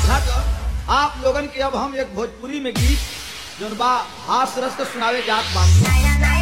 अच्छा तो आप लोगन के अब हम एक भोजपुरी में गीत जोन बा हास रस के सुनावे जात बानी